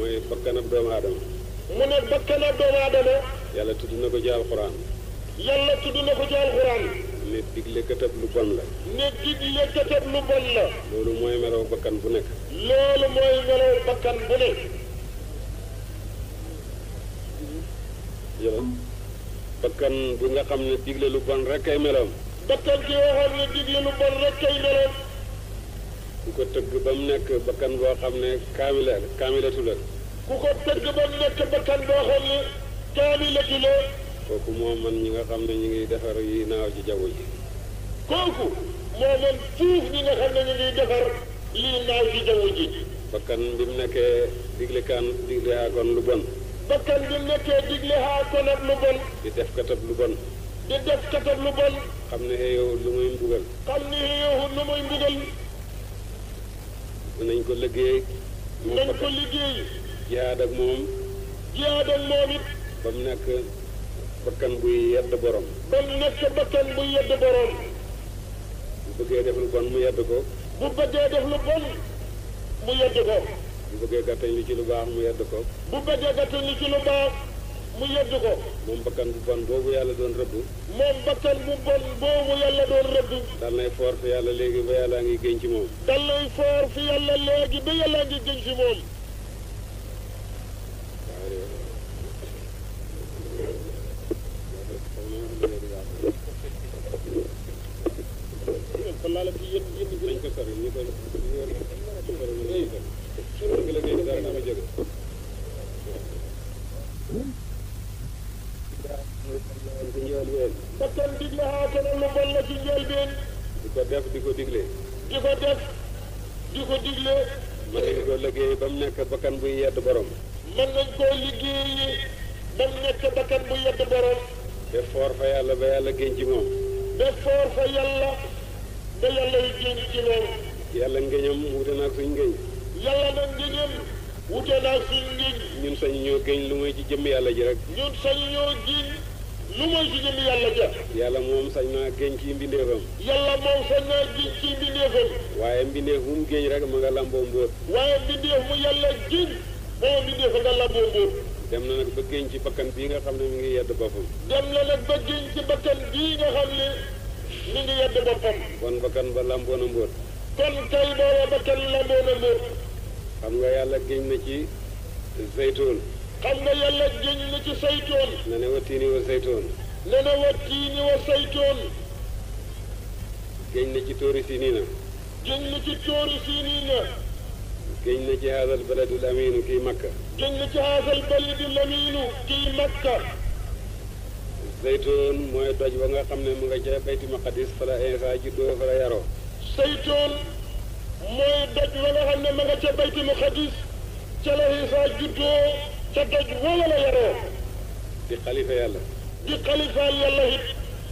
mooy bakkanab doomu aadama mu ne bakkana doomu aadama yàlla tudd na ko ci alxuraan yàlla tudd na ko ci alxuraan ne digle këtëb lu bon la ne digle këtëb lu bon la loolu mooy melaw bakkan bu nekk loolu mooy melaw bakkan bu ne jëla bakkan bu nga xam ne digle lu bon rek ay melawam bakkan ki waxoon ne digle lu bon rek kay meloon ku ko tëgg ba mu nekk bakkan boo xam ne kaamila kaamilatu la ku ko tëgg ba mu nekk bakkan boo xam ne kaamilatu la kooku moo man ñi nga xam ne ñu ngi defar yi naaw ci jaww ji kooku moo man fuuf ñi nga xam ne ñu ngi defar lii naaw ci jaww ji bakkan bi mu nekkee digle kaan digle aakoon lu bon bakkan bi nekkee digle haa konab lu bon di def katab lu bon di def katab lu bon xam ne yow lu muy mbugal xam ni yow lu muy mbugal nañ ko liggéey moom nañ ko bakkan liggéey jihaad ak moom jihaad ak moom it ba mu nekk bakkan buy yedd borom ba mu nekk bakkan bu yedd boroom bu bëggee def lu bon mu yedd ko bu bëggee def lu bon mu yedd ko bu bëggee gàttañ lu ci lu baax mu yedd ko bu bëggee gàttal ni ci lu baax mu yedd ko moom bakkan bu bon boobu yàlla doon rëbb moom bakkan bu bon boobu yàlla doon rëbb dal nay foor fi yàlla léegi ba yàlla ngi génn ci moom dalay foor fi yàlla léegi ba yàlla ngi gën ci moom kon laa la fi yéen yéen nañ ko sori ñu ko ñu ko sori ñu ko sori ngi la génn dara dama jóge ci njool ween bakkan digle xaatana lu bon la ci njëlbeen di ko def di ko digle di ko def di ko digle ma ngi ko liggéey ba mu nekk bakkan buy yedd borom mën nañ koo liggéeyi ba mu nekk bakkan bu yedd borom te foor fa yàlla ba yàlla génn ci moom ba foor fa yàlla ba yàlla yi génn ci loolu yàlla ngéñam wute naag suñ ngéñ yàlla nag ngëñam wute naa suñ ngëñ ñun sañ ñoo géñ lu muy ci jëmm yàlla ji rek ñun sañu ñoo giñ lu mooy ci jëmi yàlla ja yàlla moom sañ naa géñ ci mbindeefam yàlla moom sañ naa giñ ci mbindeefam waaye mbindeef mu mu géñ rek ma nga lamboo mbóot waaye mbindeef mu yàlla giñ booba mbindeef nga lamboo mbóot dem na nag ba géñ ci bakkan bii nga xam ne mi ngi yedd boppam dem na nag ba giñ ci bakkan bii nga xam ne mi ngi yedd boppam kon bakkan ba lamboo na mbóot kon kay booba bakkan lamboo na mbóot xam nga yàlla géñ na ci zeytoon xam nga yàlla giñ na ci saytoon na ne wa tiini wa zeytoon ne na wa tiini wa saytoon géñ na ci tóori siniina giñ na ci tóori siiniina géñ na ci haadal baladul amiinu kii makka giñ na ci haasal balidi lamiinu kii makka zeytoon mooy doj ba nga xam ne mu nga ca bayti maqadis fa la Iisaa juddoo fa la yaroo saytoon mooy doj wa nga xam ne ma nga ca bayti muqaddis ca la Isaa juddoo ca doj wala la yaroo di xalifa yàlla di xalifaal yàlla it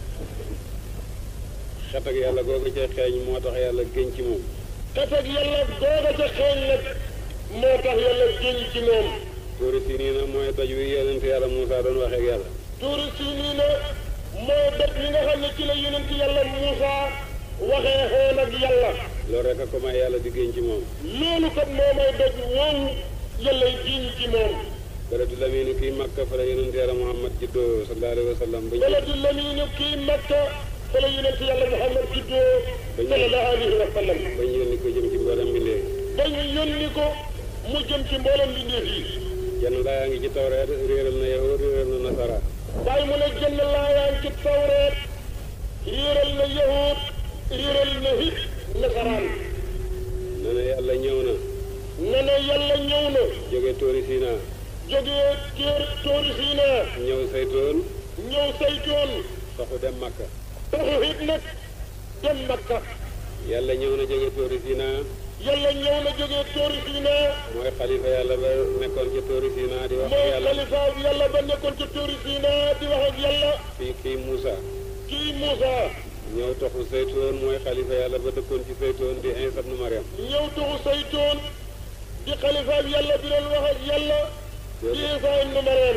xet ak yàlla googu ca xeeñ moo tax yàlla géñ ci moom katag yàlla googa ca xeeñ nag moo tax yàlla génn ci moom tóori siniina mooy doj wi yonent yàlla Muusaa doon waxee ak yàlla tuuri siiniina moo doj li nga xam ne ci la yonent yàlla Muusa waxee xoon ak yàlla loolu rek a ko may yàlla di géñ ci moom loolu kat moo may doj woowu yàlla giñ ci moom baladu lamiinu kii makka fa la yonent yàlla Muhammad juddoo sallallahu alayhi wa sallam ba baladu lamiinu kii makka fa la yonent yàlla Muhammad juddoo sallallahu alayhi wa sallam ba ñu yónni ko jëm ci mboolem mbindee ba ñu yónni ko mu jëm ci mboolem mbindeef yi jenn laa ngi ci tawreet réeral na yahud réeral na nasara bàyyi mu ne jënd laayaan ci tawreet réeral na yahud réeral na hit nasaraan ne na yàlla ñëw na ne na yàlla ñëw na jóge tóori Sina jógee téer tóori siina ñëw saytoon ñëw saytoon saxu dem makka taxu hit nag dem makka yàlla ñëw na jóge tóori Sina yàlla ñëw na jógee tóori siina mooy xalifa yàlla ba nekkoon ci tóori Sina di wax ak mooy yàlla xalifa yàlla ba nekkoon ci tóori siina di wax ak yàlla fii kii Muusa kii Muusa ñëw toxu saytoon mooy xalifa yàlla ba dëkkoon ci saytoon di Iisa ibnu Maryam ñëw taxu saytoon di xalifa yàlla bi doon wax ak yàlla di Isaa ibnu Maryam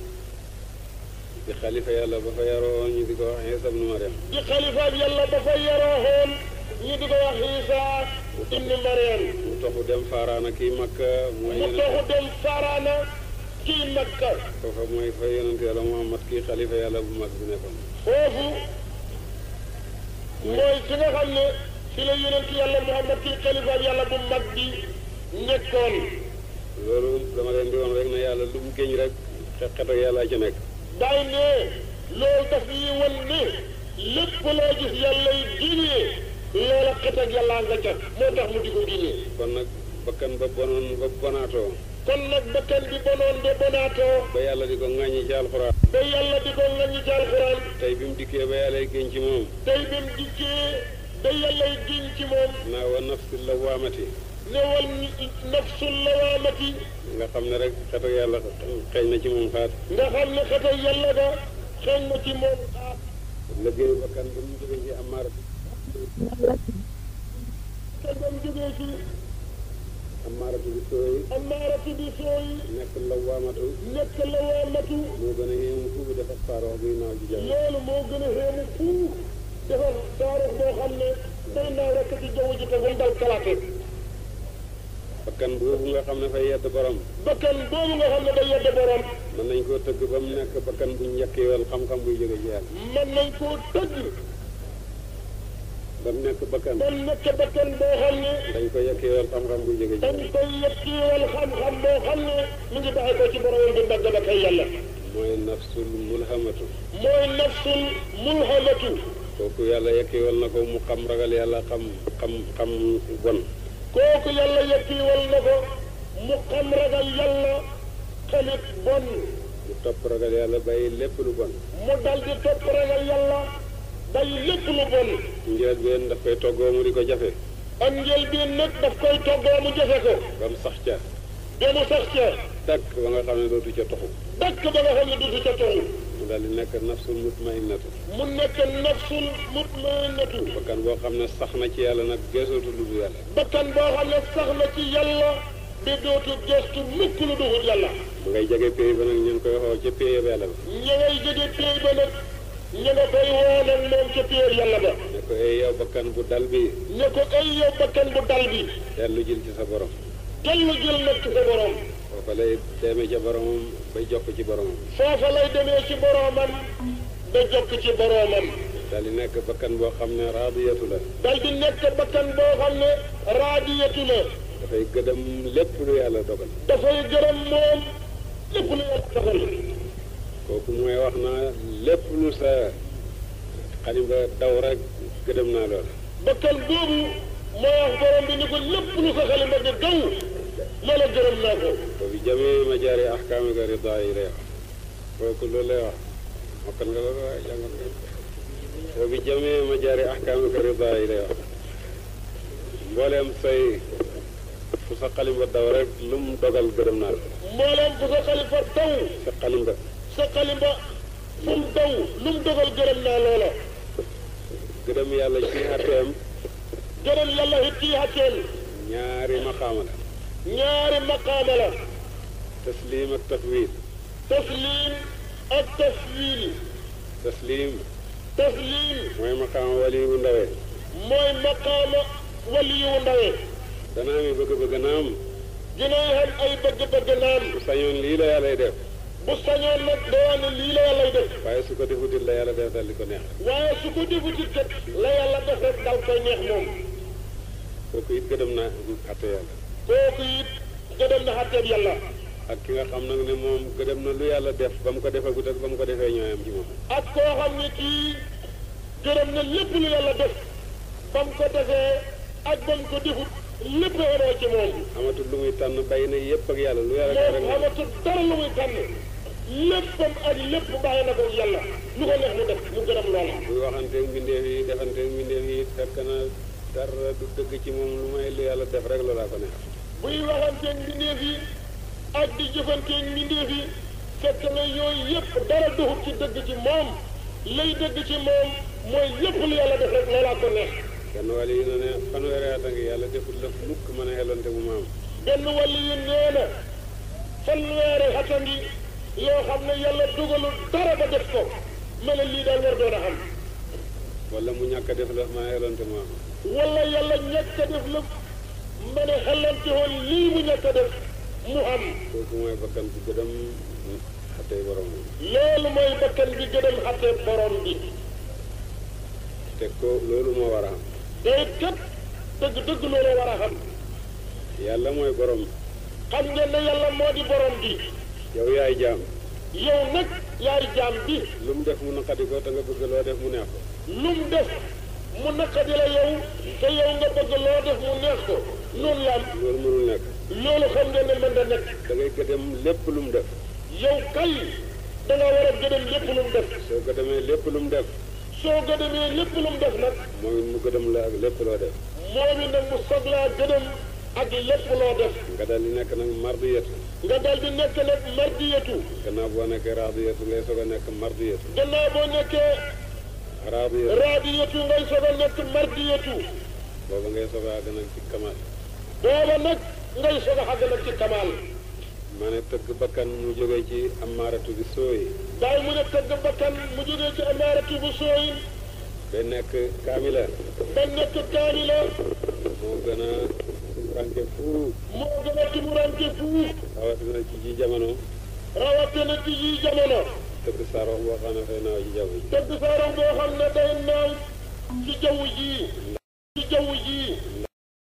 di xalifa yàlla ba fa yaroo ñu di ko wax Iisa ibnu Maryam di xalifa yàlla ba fa yaroo xoon ñu di ko wax Isaa ibnu Maryam toxu dem faaraana kii makka mooy mu toxu dem faaraana kii makka foofa mooy fa yonent yàlla muhammad kii xalifa yàlla bu mag bi nekkoon foofu mooy fi nga xam ne fi la yonent yàlla muhammad kii xalifa yàlla bu mag bi nekkoon loolu dama leen di woon rek ne yàlla lu mu géñ rek xet ak yàlla ci nekk day ne loolu daf ñuy wan ne lépp loo gis yàlla yi génnee loola xet ak yàlla nga ca moo tax mu di ko génnee kon nag bakkan ba bonoon ba bonaatoo kon nag bakkan bi bonoon de bonaatoo ba yàlla di ko ŋàññi ci alxuraan ba yàlla di ko ngañi ci alxuraan tey bi mu dikkee ba yàlla géñ ci moom tey bi mu dikkee ba yàlla yi génn ci moom naa wa nafsi lawaamati newal nafsul lawaamati nga xam ne rek xet ak yàlla xeeñ na ci moom xaat nga xam ne xetal yàlla ga xeeñ na ci moom xaat liggéeyu bakkan bi mu jógee ci amaara te ba mu jógee ci amaaratu bi sooy amaaratu bi sooy nekk lawaamatu nekk lawaamatu moo gën a yéemu fuufu dafa saaroo buy naaw ci jaww loolu moo gën a xéemu fuuf defar taarix boo xam ne day naaw rekk ci jaww ji te wal dal kalaate bakkan boobu nga xam ne fay yedd borom bakkan boobu nga xam ne day yedde borom mën nañ koo tëgg ba mu nekk bakkan bu njëkkeewal xam-xam buy jóge ci yàlla mën nañ koo tëgg ba mu nekk bakkan ba mu nekk bakkan boo xam ne dañ ko yekkeewal xam-xam buy jóge ci dañ yàlla koy yettiwal xam-xam boo xam ne mu ngi bàyyi ko ci boromam di ndagg ba kay yàlla mooy nafsul mulhamatu mooy nafsul mulhamatu kooku yàlla yekkeewal na ko mu xam ragal yàlla xam xam xam bon kooku yàlla yettiwal na ko mu xam ragal yàlla xalit bon mu topp ragal yàlla bàyyi lépp lu bon mu dal di topp ragal yàlla bàyyi lépp lu bon njël benn daf koy toggoo mu di ko jafe ak njël bi nag daf koy toggoo mu jafe ko ba mu sax ca ba mu sax ca dakk ba nga xam ne dootu ca toxu dakk ba nga xam ne du ca toxu mu daal di nekk nafsul mutmainnatu mu nekk nafsul mutmainatu bakkan boo xam ne sax na ci yàlla nag geesootu lu dul yàlla bakkan boo xam ne sax na ci yàlla bi dootu gestu mukk lu duhut yàlla mu ngay jege péey ba nag ñu ngi koy xoo ca péey ba yàlla ba ña ngay jóge péey ba nag ña nga koy woo nag moom ca péer yàlla ba ne ko ay yow bakkan bu dal bi ne ko ay yow bakkan bu dal bi dellu jël ci sa borom dellu jël nag ci sa borom foofa lay demee ca boromam bay jokk ci boromam foofa lay demee ci boromam ba jokk ci boromam daal di nekk bakkan boo xam ne raadiyatu la dal di nekk bakkan boo xam ne raadiyatu la dafay gëdëm lépp lu yàlla dogal dafay gërëm moom lépp lu yàlla dogal kooku mooy wax naa lépp lu sa xalimba daw rek gëdëm naa loola bakkan boobu moo wax borom bi ni ko lépp lu sa xalima di daw loola gërëm naa ko wa bi jamii ma jaari ahkaamika ridaa yi lay wax kooku loolu lay wax mokkal nga loolu waaye jàngal nga wa bi jamii ma jaari ahkaamika ridaa yi lay wax mbooleem say fu sa xalimba daw rek lu mu dogal gërëm naa la mbooleem fu sa xalifa daw sa xalimba sa xalimba fu mu daw lu mu dogal gërëm naa loola gërëm yàlla ci xatteem gërëm yàlla it ci xàcceel ñaari maqaama la ñaari maqaama la taslim ak tafwid taslim ak taswiil taslim taslim mooy maqaama wali bu ndawee mooy maqaama waliyu ndawee danaa mi bëgg-bëgg naam dinay xam ay bëgg-bëgg naan bu sañoon lii la yàllay def bu sañoon nag doo ne lii la yàllay def waaye su ko defutit la yàlla def dal di ko neex waaye su ko defutit kat la yàlla def rek dal koy neex moom kooku it gëdëm na atte yàlla kooku it gëdëm na xàtteeb yàlla ak ki nga xam nag ne moom gëdëm na lu yàlla def ba mu ko defagut ak ba mu ko defee ñooyam ci moom ak koo xam ne kii gërëm na lépp lu yàlla def ba mu ko defee ak ba mu ko defut lépp xenoo ci moom amatul lu muy tànn bàyyi na yépp ak yàlla lu yàlla def rek moom xamatul dara lu muy tànn léppam ak lépp bàyyi na ko yàlla lu ko neex mu def mu gërëm loola buy waxanteeg mbindeef yi defanteeg mbindeef yi fekk na dara du dëgg ci moom lu may lu yàlla def rek loolaa ko neex buy waxanteeg mbindeef yi ak di jëfanteeg mbindeef yi fekk na yooyu yépp dara duxut ci dëgg ci moom lay dëgg ci moom mooy lépp lu yàlla def rek loolaa ko neex kenn wàll yi na ne fanweeri at a ngi yàlla deful la mukk mën a xelonte bu maam benn wàllu yu nee na fanweeri at a ngi yoo xam ne yàlla dugalul dara ba def ko mel ne lii daal war doon a xam wala mu ñàkk a def la mën a xelonte bu maam wala yàlla ñàkk a def la ma ne xelante woon lii mu ñàkk a def mu am kooku mooy bakkan bu gëdam xatee borom loolu mooy bakkan bi gëdëm xatte borom bi te ko loolu moo war a am te kat dëgg dëgg loolu war a xam yàlla mooy borom xam ngeen ne yàlla moo di borom bi yow yaay jaam yow nag yaay jaam bi lu mu def mu naqadi ko te nga bëgg loo def mu neex ko lu mu def mu naqadi la yow te yow nga bëgg loo def mu neex ko noonu la am loolu mënul nekk loolu xam ngeen ne mën da nekk da ngay gëdëm lépp lu mu def yow kay da nga war a gëdëm lépp lu mu def soo gëdëmee lépp lu mu def soo gëdëmee lépp lu mu def nag moom it mu gëdëm la ak lépp loo def moom it nag mu soglaa gëdëm ak lépp loo def nga dal di nekk nag mardiyatu nga dal di nekk nag mardiyatu gannaaw boo nekkee raadiyatu ngay soog a nekk mardiyatu gannaaw boo nekkee raadiyatu raadiyatu ngay soog a nekk mardiyatu booba ngay soog a àgg nag ci kamal booba nag ngay soog a xàgg nag ci kamaal ma ne tëgg bakkan mu jógee ci amaaratu bi sooyi daay mu ne tëgg bakkan mu jógee ci amaaratu bu sooy ba nekk kaamila ba nekk kaamila moo gën a ranke fuuf moo gën a tumuranke fuuf rawatina ci ji jamono rawatina ci yi jamono tëgg sarox boo xam ne fay naaw ci jaww ji tëgg saaro boo xam ne day naaw ci jaww ji